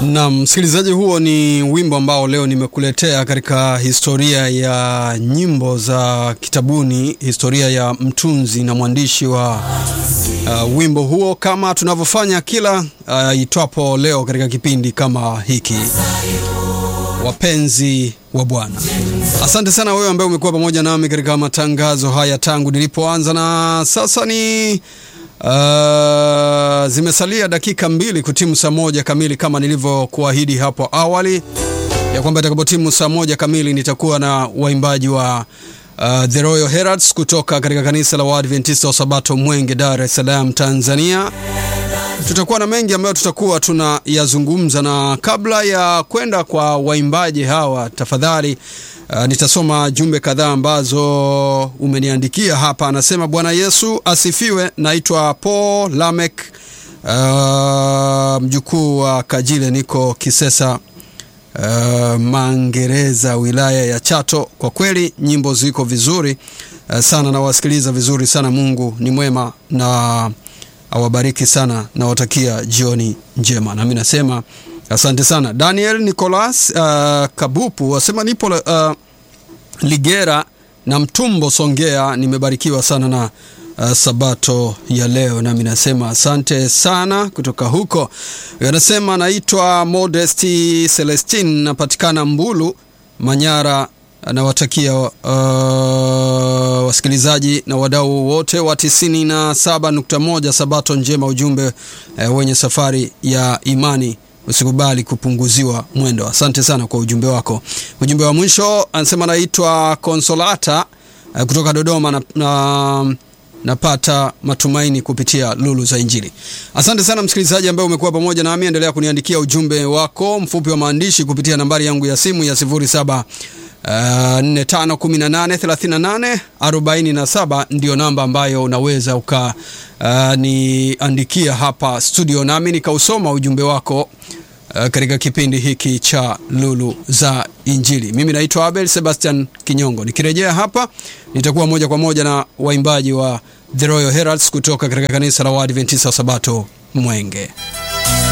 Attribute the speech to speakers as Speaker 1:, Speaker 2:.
Speaker 1: Na msikilizaji, huo ni wimbo ambao leo nimekuletea katika historia ya nyimbo za kitabuni, historia ya mtunzi na mwandishi wa uh, wimbo huo, kama tunavyofanya kila uh, itwapo leo katika kipindi kama hiki, wapenzi wa Bwana. Asante sana wewe ambaye umekuwa pamoja nami katika matangazo haya tangu nilipoanza, na sasa ni Uh, zimesalia dakika mbili kutimu saa moja kamili kama nilivyokuahidi hapo awali ya kwamba itakapotimu saa moja kamili nitakuwa na waimbaji wa uh, The Royal Heralds kutoka katika kanisa la Waadventista wa Sabato Mwenge, Dar es Salaam, Tanzania. Tutakuwa na mengi ambayo tutakuwa tunayazungumza, na kabla ya kwenda kwa waimbaji hawa, tafadhali Uh, nitasoma jumbe kadhaa ambazo umeniandikia hapa. Anasema Bwana Yesu asifiwe. Naitwa Paul Lamek, uh, mjukuu wa Kajile, niko Kisesa, uh, Mangereza, wilaya ya Chato. Kwa kweli nyimbo ziko vizuri uh, sana, nawasikiliza vizuri sana. Mungu ni mwema na awabariki sana, nawatakia jioni njema. Nami nasema asante sana. Daniel Nicolas uh, Kabupu wasema nipo uh, Ligera na Mtumbo Songea, nimebarikiwa sana na uh, sabato ya leo, nami nasema asante sana kutoka huko. Anasema naitwa Modesti Celestin, napatikana Mbulu, Manyara. Nawatakia uh, wasikilizaji na wadau wote wa 97.1 sabato njema, ujumbe uh, wenye safari ya imani usikubali kupunguziwa mwendo. Asante sana kwa ujumbe wako. Ujumbe wa mwisho anasema naitwa Konsolata uh, kutoka Dodoma na, na napata matumaini kupitia lulu za Injili. Asante sana msikilizaji ambaye umekuwa pamoja nami, endelea kuniandikia ujumbe wako mfupi wa maandishi kupitia nambari yangu ya simu ya 07 Uh, 45183847 ndio namba ambayo unaweza ukaniandikia uh, hapa studio nami nikausoma ujumbe wako uh, katika kipindi hiki cha Lulu za Injili. Mimi naitwa Abel Sebastian Kinyongo. Nikirejea hapa nitakuwa moja kwa moja na waimbaji wa The Royal Heralds kutoka katika kanisa la Waadventista wa Sabato Mwenge.